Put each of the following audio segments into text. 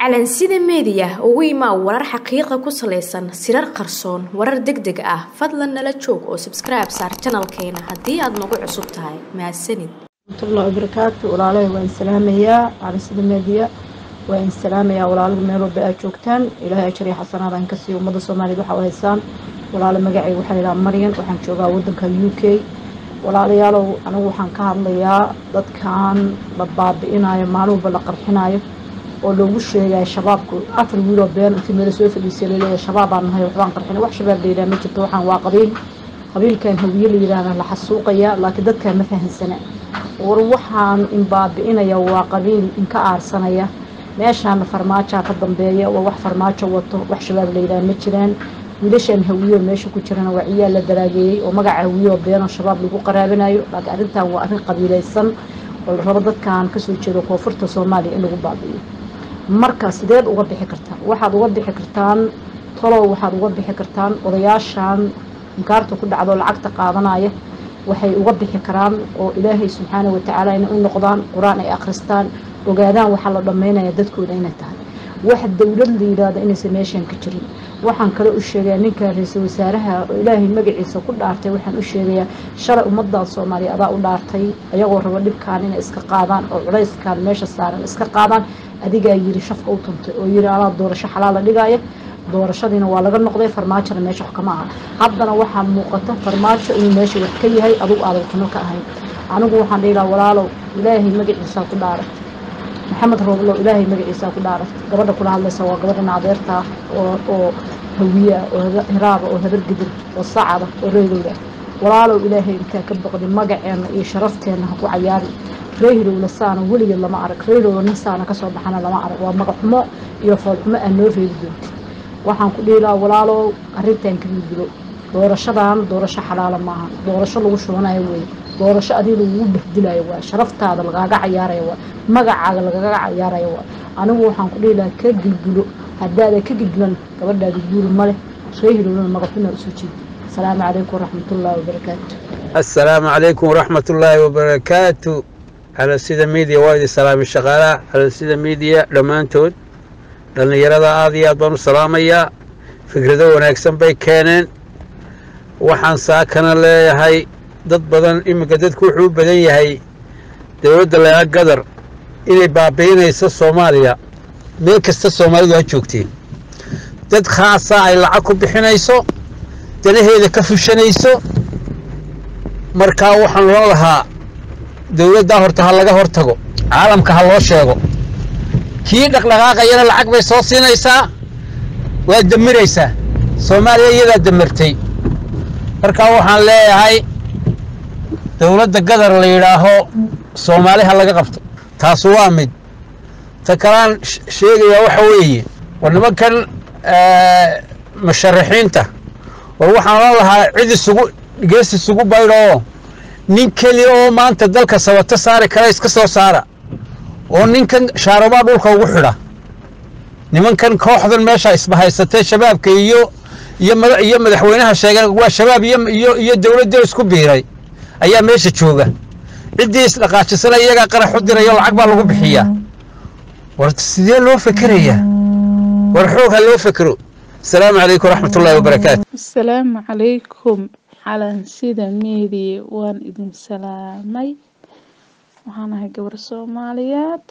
calansida meediya ugu imaa warar xaqiiqa ku salaysan sirar qarsoon warar deg deg ah fadlan nala joog oo sabskribe saar janalkeena haddii aad nagu cusub tahay mahadsanid waraxmatullahi wabarakaatu walaalahay waan salaamayaa calansida meediya waan salaamayaa walaalaha meel walba aad joogtaan ilaahay ajar iyo xasanaadaan ka siiyo ummadda soomaaliyed waxaa u haysaan walaalo magacayga waxaa yidhaha maryan waxaan joogaa waddanka u k walaalayaalow anigu waxaan ka hadlayaa dadkan la baabi'inayo maalin walba la qarxinayo oo loogu sheegayo shabaabku afar wiiloo been intii meelo soo fadhiisay laleeyahay shabaabaan nahay waxbaan qarxinay wax shabaab la yidhaha ma jirto waxaan waa qabiil qabiilkan hawiye la yidhaahda la xasuuqaya laakiin dadkaan ma fahansana war waxaan in baabi'inaya waa qabiil inka aarsanaya meeshaana farmaajaa ka dambeeya waa wax farmaajo wato wax shabaab la yidhaha ma jiraan wiilashan hawiyo meesha ku jirana waa ciyaal la daraageeyey oo magaca hawiyoo beenoo shabaab lagu qaraabinayo laakiin arrintan waa arrin qabiilaysan oo la rabo dadkan kasoo jeedo koonfurta soomaaliya in lagu baabi'iyo marka sideed uga bixi kartaan waxaad uga bixi kartaan talow waxaad uga bixi kartaan odayaashan inkaarta ku dhacdo lacagta qaadanaya waxay uga bixi karaan oo ilaahay subxaana watacaala inay u noqdaan qur-aan ay akhristaan ogaadaan waxaa la dhammaynaya dadkooda inay tahay wax dowlad la yidhaahdo inaysan meeshan ka jirin waxaan kale u sheegayaa ninka ra-iisul wasaaraha oo ilaahay magaciisa ku dhaartay waxaan u sheegayaa shalay ummaddan soomaaliya adaa u dhaartay ayagoo rabo dhibkaan inay iska qaadaan oo culayskaan meesha saaran iska qaadaan adigaa yiri shafka u tuntay oo yiri alaa doorasho xalaala dhigaya doorashadiina waa laga noqday farmaajona meesha wax kama aha haddana waxaa muuqata farmaajo inuu meesha wax ka yahay adugu aadan kuno ka ahayn anigu waxaan dhihi lahaa walaalow ilaahay magaciisaa ku dhaaray maxamed rooblow ilaahay magaciisaa ku dhaaray gabadha kula hadlaysa waa gabadhina adeerta oo oo hawiya oo hiraaba oo habar gidir oo sacada oo reerowda walaalow ilaahay intaa ka boqdi magaceenna iyo sharafteenna ha ku cayaari reehilowna saana weligeed lama arag reehilowna nin saana kasoo baxana lama arag waa magaxumo iyo foolxumo aan noo reebi doonti waxaan ku dhihi lahaa walaalow arrintan ka gudgulo doorashadan doorasho xalaala maaha doorasho lagu shubanayo weeye doorasho adii lagugu bahdilayo waa sharaftaada lagaaga cayaaraya waa magacaaga lagaga cayaaraya waa anigu waxaan ku dhihi lahaa ka gilgulo haddaada ka gilgulan gabadhaada guuri maleh reehilowna magaxumo usoo jeedi asalaamu calaykum waraxmatullaahi wabarakaatu assalaamu calaykum waraxmatullaahi wabarakaatu calansida miidiya waa idin salaamay shaqaalaha calansida miidiya dhammaantood dhallinyarada aad iyo aad baan u salaamayaa fikrado wanaagsan bay keeneen waxaan saakana leeyahay dad badan iminka dadku wuxuu u badan yahay dowladda leega gadar inay baabi'inayso soomaaliya meel kasta soomaalidu ha joogteen dad khaasa ay lacag ku bixinayso danaheeda ka fushanayso markaa waxaan loo lahaa dowladdaa horta ha laga hor tago caalamka ha loo sheego kii dhaqdhaqaaqayana lacag bay soo siinaysaa waa damiraysaa soomaaliya iyadaa damirtay markaa waxaan leeyahay dowladda gadar la yidhaaho soomaali ha laga qabto taasu waa mid ta kalaan sheegayaa waxa weeye war nimankan musharaxiinta war waxaan la lahaa cid isugu gees isugu baydhoo nin keliya oo maanta dalka sabato saari kara iska soo saara oo ninkan shaarubaa dhulka ugu xidha nimankan kooxdan meesha isbahaysatay shabaabka iyo iyo madaxweynaha sheegeen waa shabaab iyo iyo dowladdii isku biiray ayaa meesha jooga ciddii isdhaqaajisana iyagaa qarax u dirayo lacag baa lagu bixiyaa war sidee loo fekerayaa war xoog ha loo fekero asalaamu calaykum waraxmatullaahi wabarakaatu asalaamu calaykum calansida meediya waan idin salaamay waxaan ahay gabar soomaaliyeed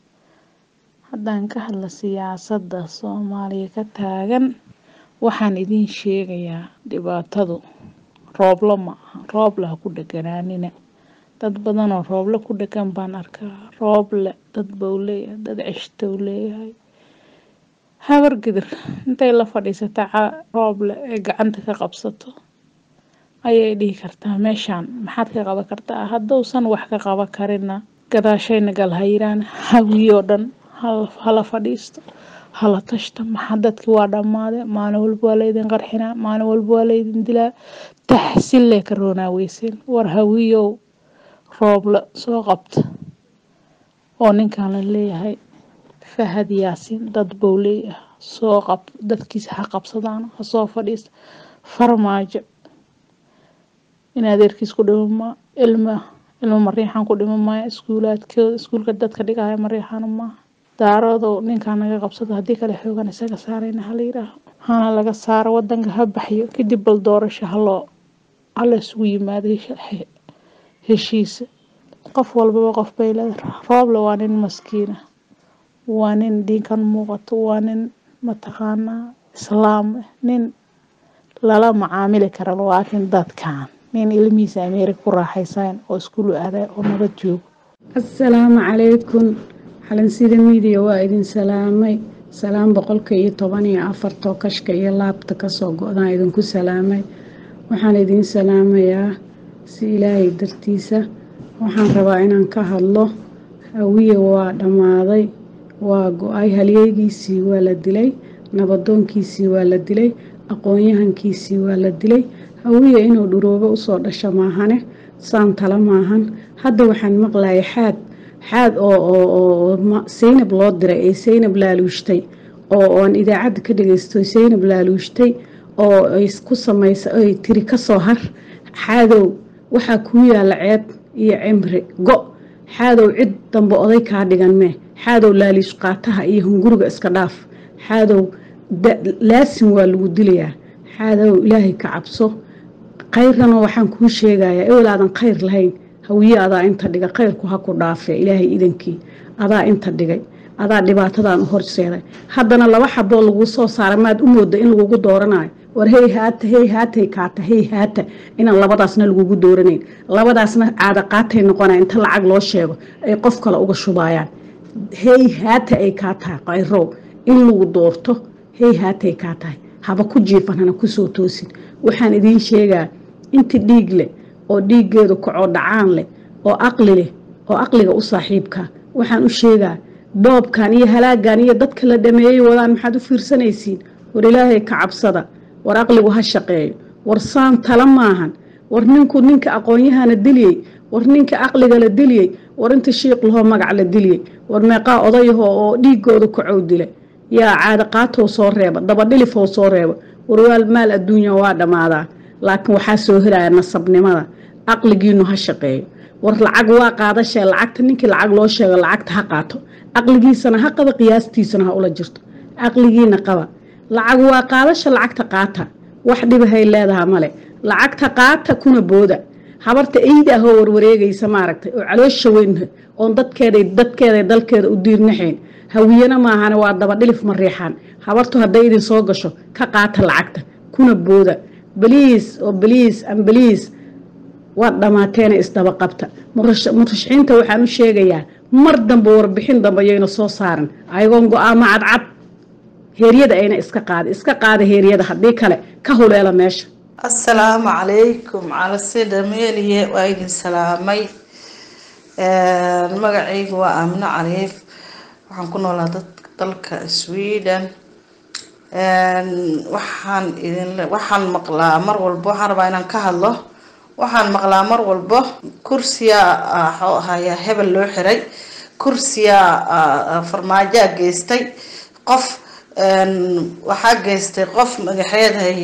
haddaan ka hadla siyaasadda soomaaliya ka taagan waxaan idiin sheegayaa dhibaatadu rooblo ma aha rooble ha ku dheganaanina dad badanoo rooble ku dhegan baan arkaa rooble dad bau leeyahay dad ceshtou leeyahay habar gidir intay la fadhiisata rooble ee gacanta ka qabsato ayay dhihi kartaa meeshaan maxaad ka qaban kartaa hadduusan wax ka qaban karina gadaashayna gal ha yiraan hawiyoo dhan hala fadhiisto hala tashta maxaa dadkii waa dhammaade maalin walba waa laydin qarxinaa maalin walba waa laydin dilaa taxsillee ka roonaa weyseen war hawiyow rooble soo qabta oo ninkan la leeyahay fahad yaasiin dad bou leeyahay soo qab dadkiisa ha qabsadaan ha soo fadhiista farmaajo in adeerkiis ku dhimama ilma ilmo mariixan ku dhima maayo iskuulaadkooda iskuulka dadka dhigaya mariixana maaha daaroodow ninkaa naga qabsado haddii kale xoogan isaga saarayna hala yiraaho hana laga saaro wadanka ha baxyo kadib bal doorasho haloo hala isugu yimaado heshiisa qof walbaba qof bay leedahay rooble waa nin maskiina waa nin diinkan muuqato waa nin mataqaanaa islaam nin lala macaamili kara laakiin dadkan nin ilmihiisa ameerika ku raaxaysayn oo iskuulu aaday oo nabad joogo assalaamu calaykum xalansida miidiya waa idin salaamay salaam boqolka iyo toban iyo afartoo kashka iyo laabta kasoo go-daan idinku salaamay waxaan idin salaamayaa si ilaahay dartiisa waxaan rabaa inaan ka hadlo hawiye waa dhammaaday waa go-ay halyeegiisii waa la dilay nabadoonkiisii waa la dilay aqoon-yahankiisii waa la dilay hawiye inuu dhuroobo usoo dhasho maahane saan tala maahan hadda waxaan maqlayay xaad xaad oo saynab loo diray ee saynab laaluushtay oo aan idaacadda ka dhagaysto saynab laaluushtay oo ay ku samaysa ay tiri kasoo har xaadow waxaa kuu yaalla ceeb iyo cimri go xaadow cid dambe oday kaa dhigan mee xaadow laaliish qaataha iyo hunguriga iska dhaaf xaadow laasin waa lagu dilayaa xaadow ilaahay ka cabso khayrana waxaan kuu sheegayaa ewel aadan khayr lahayn hawiye adaa inta dhigay khayrku ha ku dhaafe ilaahay idankii adaa inta dhigay adaa dhibaatadan u horseeday haddana laba xaboo laguu soo saaray maad u mooda in lagugu dooranayo war hey haata hey haatay kaata hey haata inaan labadaasna lagugu dooranayn labadaasna caada qaatay noqonaya inta lacag loo sheego ay qof kale uga shubaayaan hey haata ay kaa tahay qayrow in lagu doorto hey haatay kaa tahay haba ku jiifan hana kusoo toosin waxaan idiin sheegaa inti dhiig leh oo dhiiggeedu kacoo dhacaan leh oo aqli leh oo aqliga u saaxiibka waxaan u sheegaa doobkan iyo halaagan iyo dadka la dhameeyey wadaan maxaad u fiirsanaysiin war ilaahay ka cabsada war aqligu ha shaqeeyo war saan tala maahan war ninku ninka aqoon-yahana diliyey war ninka aqliga la diliyey war inta shiiq lahoo magac la diliyey war meeqaa odayaho oo dhiigooda kacow dila yaa caada qaatow soo reeba dabadhilifow soo reeba warwaal maal adduunya waa dhammaadaa laakiin waxaa soo helaya nasabnimada aqligiinu ha shaqeeyo war lacag waa qaadashee lacagta ninkii lacag loo sheego lacagta ha qaato aqligiisana ha qaba qiyaastiisana ha ula jirto caqligiina qaba lacag waa qaadasha lacagta qaata wax dhibahay leedaha male lacagta qaata kuna booda habarta eyda ahoo warwareegaysa maaragtay oo caloosha weyn oon dadkeeda dadkeeda dalkeeda u diirnaxayn hawiyana maahane waa dabadhilif mariixaan habartu hadday idin soo gasho ka qaata lacagta kuna booda baliis oo baliis ambaliis waad dhammaateena isdaba qabta murashaxiinta waxaan u sheegayaa mar dambe warbixin dambe yayna soo saaran ayagoon go-aamo cadcad heeryada ayna iska qaada iska qaada heeryada haddii kale ka huleela meesha assalaamu calaykum calasida meeliye waa idin salaamay magacaygu waa aamino cariif waxaan ku noolaa dad dalka sweden waxaan idin waxaan maqlaa mar walbo waxaan rabaa inaan ka hadlo waxaan maqlaa mar walbo kursiya haya hebel loo xiray kursiya farmaajaa geystay qof waxaa geystay qof magaxeedahay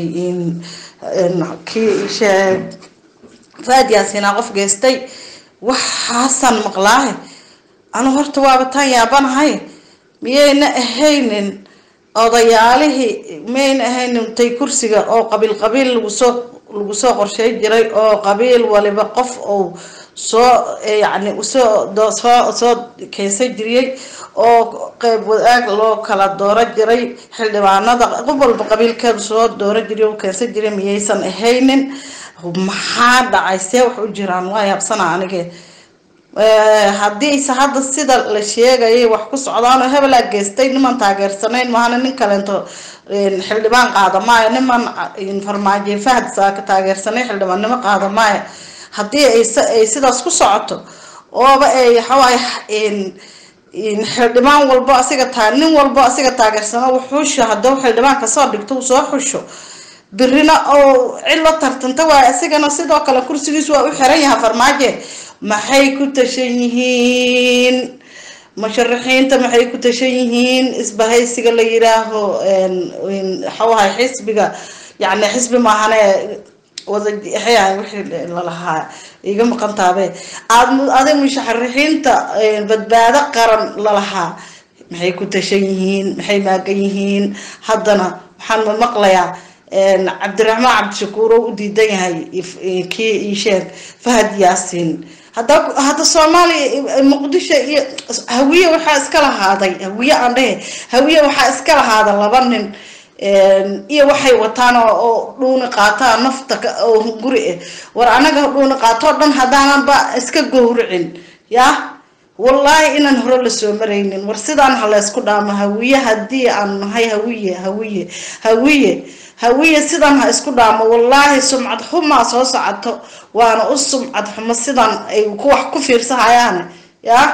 kii faad yaasinaa qof geystay waxaasaan maqlaahe anu horta waaba taan yaabanahay miyayna ahaynin odayaalihii miyayna ahaynin tay kursiga oo qabiil qabiil lagu soo lagu soo qorshay jiray oo qabiil waliba qof uu soo yacni usoo soo soo keensan jiriyey oo qeyb wadaag loo kala dooro jiray xildhibaanada qof walba qabiilkeedu soo dooro jiray oo keensan jiray miyaysan ahaynin maxaa dhacay see wax u jiraan waa yaabsana anige haddiise hadda sida la sheegayay wax ku socdaanoo hebelaa geystay niman taageersanayn mahana nin kaleento xildhibaan qaada maayo niman farmaajo fahad saaka taageersanay xildhibaannimo qaada maayo haddii ay sidaas ku socoto ooba ay waxawaay xildhibaan walbo asiga taa nin walbo asiga taageersano wuxuusho hadduu xildhibaan kasoo dhigto uu soo xusho birina oo cid la tartanta waayo asigana sidoo kale kursigiis waa u xiran yahay farmaaje maxay ku tashan yihiin musharaxiinta maxay ku tashan yihiin isbahaysiga la yiraaho waxawahay xisbiga yacni xisbi maahane wada wixii lalahaa iga maqantaabe aad aday musharaxiinta badbaado qaran lalahaa maxay ku tashan yihiin maxay maagan yihiin haddana waxaan maqlayaa cabdiraxmaan cabdishakuur oo u diidan yahay kii isheeg fahad yaasiin hadda hadda soomaaliya muqdisho iyo hawiye waxaa iska lahaaday hawiye aan dhehe hawiye waxaa iska lahaada laba nin iyo waxay wataan oo dhuuni qaataa nafta oo guri ah war anaga dhuuni qaatoo dhan haddaananba iska gowricin yaa wallaahi inaan hore lasoo maraynin war sidaan ha laysku dhaamo hawiye haddii aan nahay hawiye hawiye hawiye hawiye sidan ha isku dhaamo wallaahi sumcad xumaa soo socoto waana u sumcad xumo sidan ay ku wax ku fiirsahayaane yaa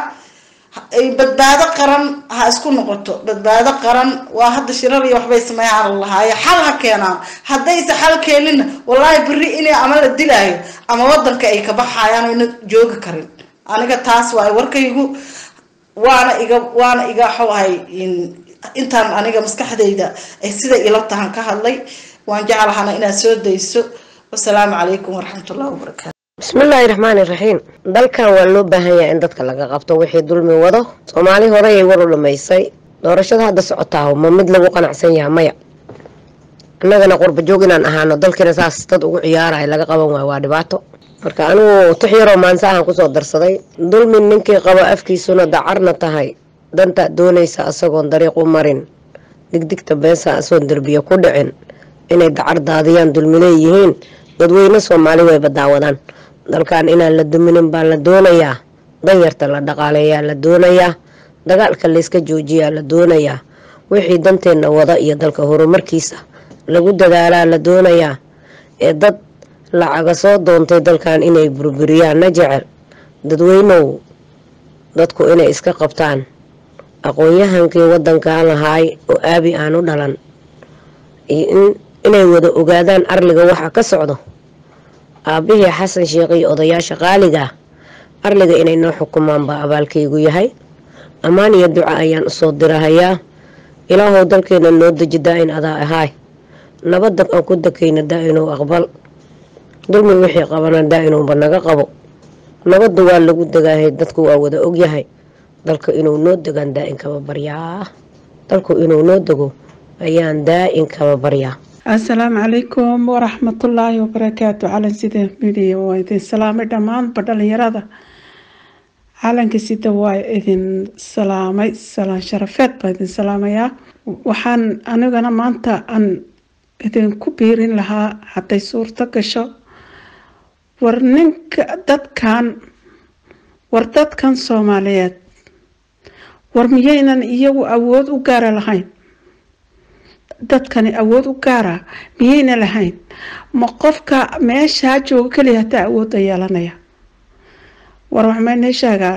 badbaado qaran ha isku noqoto badbaado qaran waa hadda shirar iyo waxbay sameeyaan lahaayo xal ha keenaan haddayse xal keenina wallaahi beri inay ama la dilaayo ama wadanka ay ka baxayaan oyna joogi karin aniga taas waay warkaygu waana iga waana iga waxuu ahay intaan aniga maskaxdayda ay sida ila tahan ka hadlay waan jeclahana inaad soo dayso wasalaamu calaykum waraxmatullahi wabarakaatu bismillaahi raxmaani raxiim dalkan waa loo baahan yahay in dadka laga qabto wixii dulmi wado soomaali horeyay war u dhamaysay doorashada hadda socotaa ma mid lagu qanacsan yaha maya annagana qurba joog inaan ahaano dalkiina saas dad ugu ciyaaraya laga qaban waayo waa dhibaato marka anigu tix yaroo maanse ahaan kusoo darsaday dulmi ninkii qabo afkiisuna dacarna tahay dantaad doonaysa asagoon dariiq u marin digdigta beesa asoon derbiya ku dhicin inay dacar daadiyaan dulmi leeyihiin dadweyne soomaali wayba daawadaan dalkan inaan la duminin baa la doonayaa danyarta la dhaqaaleeyaa la doonayaa dagaalka layska joojiyaa la doonayaa wixii danteenna wada iyo dalka horumarkiisa lagu dadaalaa la doonayaa ee dad lacaga soo doontay dalkan inay burburiyaan na jecel dadweynow dadku inay iska qabtaan aqoon-yahankii wadankan lahaay oo aabi aan u dhalan iyo inay wada ogaadaan arliga waxa ka socdo aabihii xasan sheekh iyo odayaasha qaaliga arliga inay noo xukumaan baa abaalkaygu yahay ammaan iyo duca ayaan usoo dirahayaa ilaahow dalkeena noo deji daa-in adaa ahaay nabadda aan ku dakayna daa-inuu aqbal dulmi wixii qabana daa-inuuba naga qabo nabadda waa lagu degaahay dadku waa wada ogyahay dalka inuu noo degaan daa-in kaba baryaa dalku inuu noo dego ayaan daa-in kaba baryaa asalaamu calaykum waraxmatullaahi wabarakaatu calan sida midiya waa idin salaamay dhammaanba dhalinyarada calanka sida waa idin salaamay salaan sharafeed baa idin salaamayaa waxaan anigana maanta aan idinku biirin lahaa hadday suurto gasho war ninka dadkan war dadkan soomaaliyeed war miyaynan iyagu awood u gaara lahayn dadkani awood u gaara miyayna lahayn ma qofka meeshaa jooga keliya hataa awoodda yeelanaya war waxmaynay sheegaa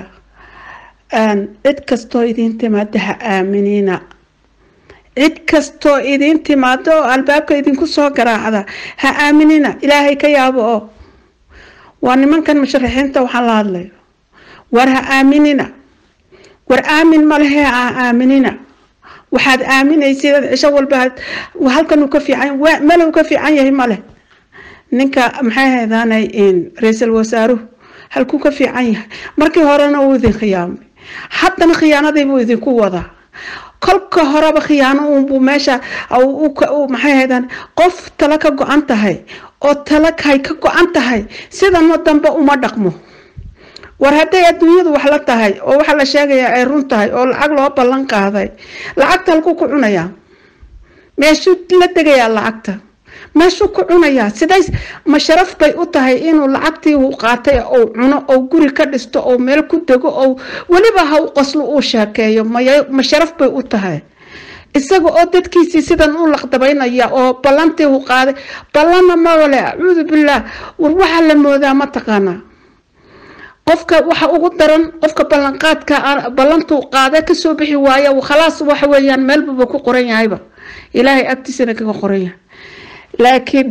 cid kastoo idiin timaado ha aaminina cid kastoo idiin timaado oo albaabka idinku soo garaacda ha aaminina ilaahay ka yaabo oo waa nimankan musharaxiinta waxaan la hadlayo war ha aaminina war aamin malehe ha aaminina waxaad aaminaysid cisho walba halkan uu ka fiican meel uu ka fiican yahay male ninka maxay haydaanay ra-iisul wasaaruhu halkuu ka fiican yahay markii horena uu idin khiyaamay haddana khiyaanadiibuu idinku wadaa kolka horeba khiyaano uunbuu meesha maxay haydaan qof tala ka go-an tahay oo tala hay ka go-an tahay sidana dambe uma dhaqmo war hadday adduunyadu wax la tahay oo waxa la sheegayaa ay run tahay oo lacag loo ballan qaaday lacagta halkuu ku cunayaa meeshuu la degayaa lacagta meeshuu ku cunayaa sidays ma sharaf bay u tahay inuu lacagtii uu qaatay ou cuno ou guri ka dhisto ou meel ku dego ou weliba ha u qoslo uu sheekeeyo ma sharaf bay u tahay isaga oo dadkiisii sidan u laqdabaynaya oo ballantii uu qaaday ballanna mawale acuudu billaah war waxaa la moodaa ma taqaanaa qofka waxa ugu daran qofka ballanqaadka ballantuu qaada kasoo bixi waaya khalaas waxa weeyaan meelbaba ku qoran yahayba ilaahay agtiisana kaga qoran yahay laakiin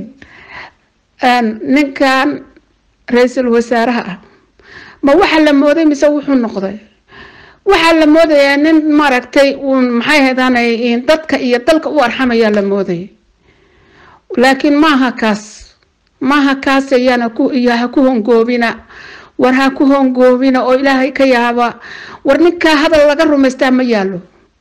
ninkan ra-iisul wasaaraha ah ma waxa la mooday mise wuxuu noqday waxaa la moodayaa nin maaragtay uun maxay haydaanay dadka iyo dalka u arxamayaa la moodayay laakiin maaha kaas maaha kaas ayaana ku iyo ha ku hongoobina war ha ku hongoobina oo ilaahay ka yaaba war ninkaa hadal laga rumaystaa ma yaalo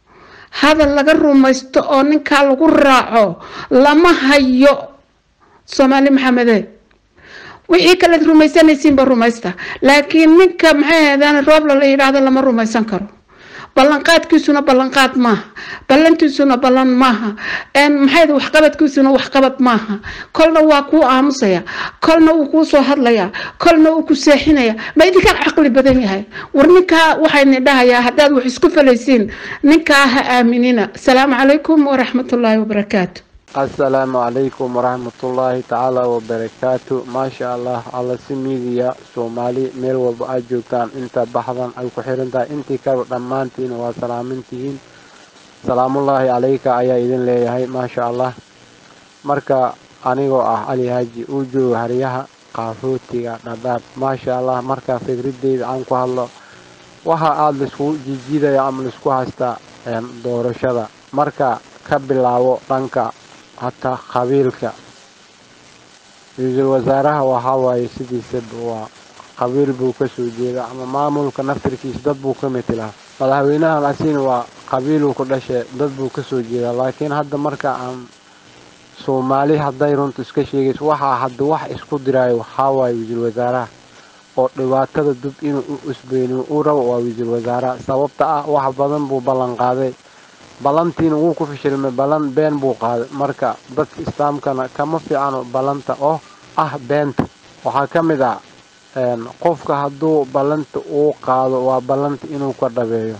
hadal laga rumaysto oo ninkaa lagu raaco lama hayo soomaali maxamede wixii kalead rumaysanaysiinba rumaysta laakiin ninka maxay ahaydaan roobla la yidhaahdo lama rumaysan karo ballanqaadkiisuna ballanqaad maaha ballantiisuna ballan maaha maxay waxqabadkiisuna waxqabad maaha kolna waa kuu aamusaya kolna wuu kuu soo hadlaya kolna uu ku seexinaya ma idinkaa caqli badan yahay war ninkaa waxayni dhahayaa haddaad wax isku falaysiin ninkaa ha aaminina asalaamu calaykum waraxmatullaahi wabarakaatu asalaamu calaykum waraxmatullaahi tacaala wabarakaatu maasha allah alla si miidiya soomaali meel walba aad joogtaan inta baxdan ay ku xiran tahay intii kale dhammaantiin waa salaamintihiin salaamullaahi calayka ayaa idin leeyahay maasha allah marka anigoo ah cali haaji uu joogo haryaha qaafootiga dhadhaab maasha allah marka fikradeyda aan ku hadlo waxa aada laisku jijiidaya ama laisku haystaa doorashada marka ka bilaabo dhanka hataa qabiilka ra-iisul wasaaraha waxaa waaye sidiisaba waa qabiil buu kasoo jeeda ama maamulka naftirkiisa dad buu ka metelaa madaxweynahan asina waa qabiiluu ku dhashe dad buu kasoo jeedaa laakiin hadda marka aan soomaali hadday runta iska sheegayso waxaa hadda wax isku diraayo waxaa waaye ra-iisul wasaaraha oo dhibaatada dub inuu u usbeyniyo uu rabo waa ra-iisul wasaaraha sababta ah wax badan buu ballan qaaday ballantiina wuu ku fishilmay ballan been buu qaaday marka dadka islaamkana kama fiicano ballanta oo ah beenta waxaa ka mid ah qofka hadduu ballanta uu qaado waa ballanta inuu ka dhabeeyo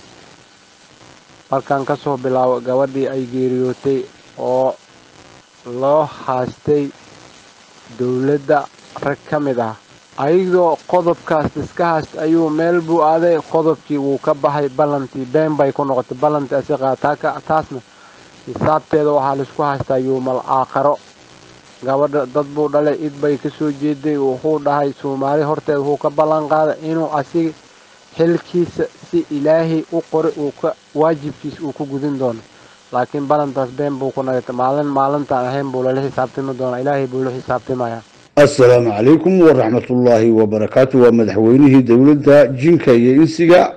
markaan kasoo bilaabo gabadhii ay geeriyootay oo loo haastay dowladda rag ka mid ah ayadoo qodobkaas iska haasta ayuu meel buu aaday qodobkii wuu ka baxay ballantii been bay ku noqotay ballantii asiqaa taasna xisaabteeda waxaa laisku haystaa yuumal aakharo gabadha dad buu dhalay id bay kasoo jeeday wuxuu dhahay soomaali horteed wuxuu ka ballan qaaday inuu asiga xilkiisa si ilaahay u qoray uu ka waajibkiisa uu ku gudin doono laakiin ballantaas been buu ku nagatay maalin maalintaan ahayn buu lala xisaabtami doonaa ilaahay buu la xisaabtamayaa assalaamu calaykum waraxmatullaahi wabarakaatu waa madaxweynihii dowladda jinka iyo insiga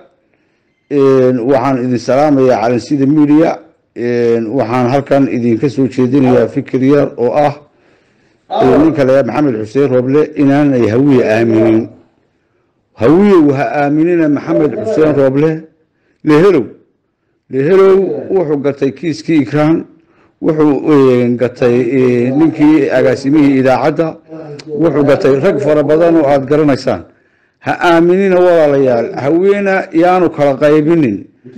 waxaan idin salaamayaa calansida media waxaan halkan idinka soo jeedinayaa fikir yar oo ah ninka layaa maxamed xuseen rooble inaanay hawiye aaminin hawiyow ha aaminina maxamed xuseen rooble lehelow lehelow wuxuu gatay kiiskii ikraan wuxuu gatay ninkii agaasimihii idaacadda wuxuu gatay rag fara badan oo aada garanaysaan ha aaminina walaalayaal haweena yaanu kala qaybinin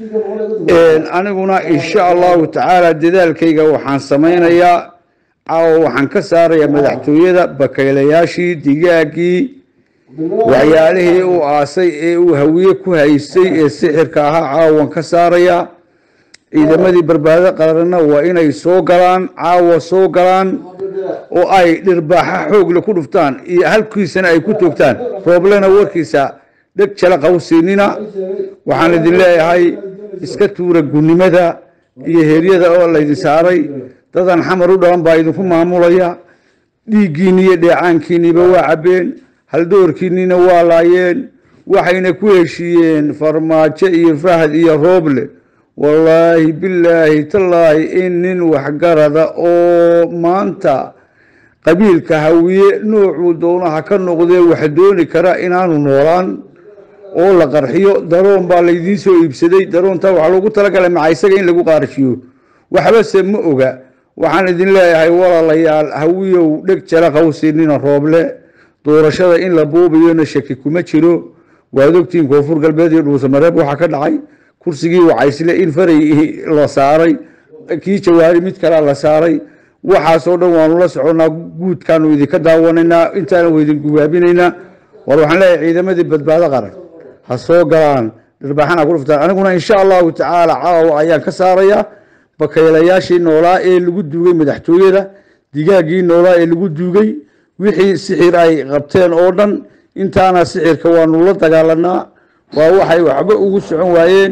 aniguna insha allahu tacaala dadaalkayga waxaan samaynayaa caawa waxaan ka saarayaa madaxtooyada bakaylayaashii digaaggii waxyaalihii uu aasay ee uu hawiye ku haystay ee sixirka ahaa caawan ka saarayaa ciidamadii barbaado qaranna waa inay soo galaan caawa soo galaan oo ay dhirbaaxa xoogle ku dhuftaan iyo halkiisana ay ku toogtaan rooblena warkiisa dheg jala qawsiinina waxaan idin leeyahay iska tuura gunnimada iyo heeryada oo laydin saaray dadan xamar u dhalan baa idinku maamulaya dhiiggiinni iyo dheecaankiinniba waa cabbeen haldoorkiinnina waa laayeen waxayna ku heshiiyeen farmaajo iyo fahad iyo rooble wallaahi bilaahi tallaahi in nin waxgarada oo maanta qabiilka hawiye noocuu doonaha ka noqdee wax dooni kara inaanu noolaan oo la qarxiyo daroon baa laydiin soo iibsaday daroontaa waxaa loogu talagalay maca isaga in lagu qaarshiyo waxbase ma oga waxaan idin leeyahay walaalayaal hawiyow dheg jala qawsinina rooble doorashada in la buubayona shaki kuma jiro waad ogtiin koonfur galbeed iyo dhuusamareeb waxaa ka dhacay kursigii wacaysle in faray la saaray kii jawaari mid kalea la saaray waxaasoo dhan waanu la soconnaa guudkaanu idinka daawanaynaa intaana waydin gubaabinaynaa war waxaan leeyahay ciidamadii badbaado qaran ha soo galaan dharbaaxana ku dhuftaan aniguna insha allahu tacaala caawa ayaan ka saarayaa bakaylayaashii noolaa ee lagu duugay madaxtooyada digaaggii noolaa ee lagu duugay wixii sixir ay qabteen oo dhan intaana sixirka waanu la dagaalanaa waa waxay waxba ugu socon waayeen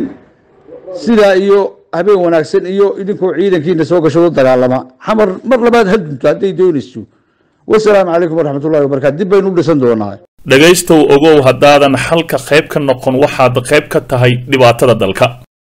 sidaa iyo habeen wanaagsan iyo idinkoo ciidankiina soo gashado dagaalama xamar mar labaad ha dunto hadday doonayso wasalaamu calaykum waraxmatullahi wabarakatu dib baynu u dhisan doonaa dhegaystow ogow haddaadan xalka qayb ka noqon waxaad qayb ka tahay dhibaatada dalka